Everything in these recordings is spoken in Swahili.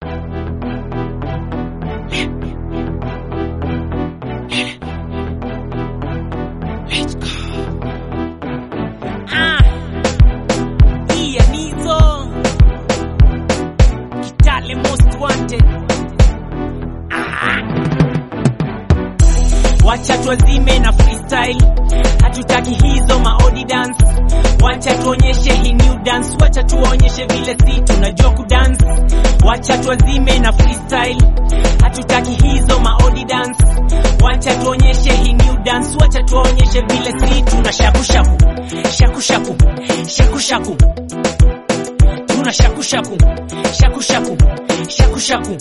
Ah, Ian Nizo, Kitale most wanted. Ah. Wacha tuazime na freestyle, hatutaki hizo maodi dance. Wacha tuonyeshe hii new dance, wacha tuonyeshe vile si tunajua kudance. Wacha tuazime na freestyle, hatutaki hizo maodi dance. Wacha tuonyeshe hii new dance, wacha tuonyeshe vile si tuna shaku shaku shaku shaku shaku shaku tuna shaku shaku shaku shaku shaku shaku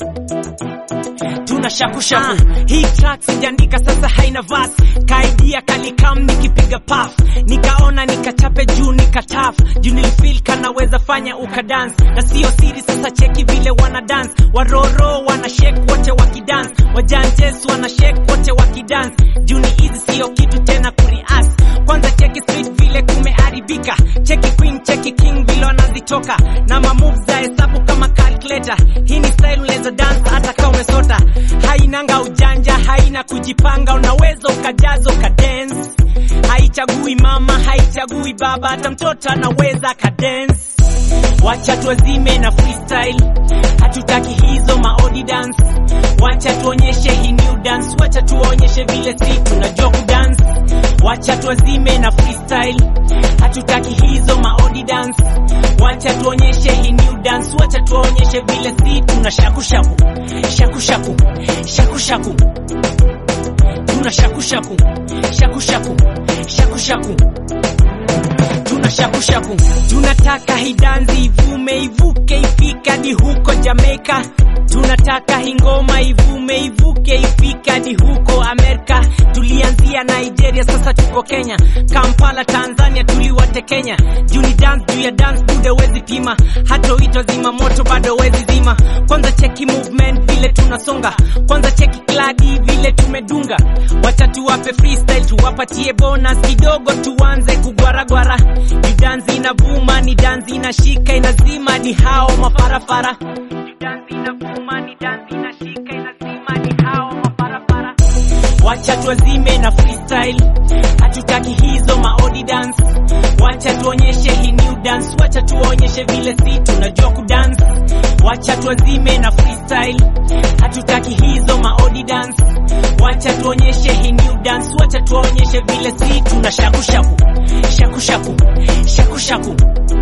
tuna shaku shaku hii track sijaandika sasa haina verse kaidia kalikam nikipiga puff nikaona nikachape juu nikataf juu nilifeel kanaweza fanya ukadance na sio siri sasa cheki vile wana dance waroro wana shake wote wakidance wajanjes wana shake wote wakidance juu ni hizi sio kitu tena kurias kwanza cheki street vile kumeharibika cheki queen cheki king vile wanazitoka na mamoves za hesabu kama calculator hii ni style unaweza dance hata kama umesota hainanga ujanja haina kujipanga unaweza ukajaza ukadance haichagui mama haichagui baba hata mtoto anaweza kadance wacha tuazime na freestyle hatutaki hizo maodi dance wacha tuonyeshe hii new dance wacha tuonyeshe vile si tunajua kudance wacha tuazime na freestyle hatutaki hizo maodi dance wacha tuonyeshe hii new dance wacha tuonyeshe vile si tuna shaku shaku shaku shaku shaku shaku tuna shaku shaku shaku shaku shaku shaku tuna shaku shaku tunataka hidanzi ivume ivuke ifika hadi huko Jamaica tunataka hingoma ivume ivuke ifika hadi huko Amerika tulianzia Nigeria sasa tuko Kenya Kampala Tanzania tuliwate Kenya juu ni dance juu ya dance bude wezi pima hata uitwa zima moto bado wezi zima kwanza cheki movement vile tunasonga kwanza cheki kladi vile tumedunga wacha tuwape freestyle tuwapatie bonus kidogo tuanze kugwaragwara ni danzi inavuma ni danzi inashika inazima hadi hao mafarafara Ni danzi inavuma ni danzi inashika inazima hadi hao mafarafara wacha tuazime na freestyle hatutaki hizo maodi dance wacha tuonyeshe hii new dance wacha tuonyeshe vile si tunajua kudance wacha tuazime na freestyle hatutaki hizo maodi dance wacha tuonyeshe hii new dance wacha tuonyeshe vile si tuna shaku shaku shaku shaku shaku shaku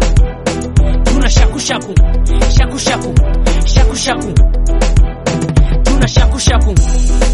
tuna shaku shaku shaku shaku shaku shaku tuna shaku shaku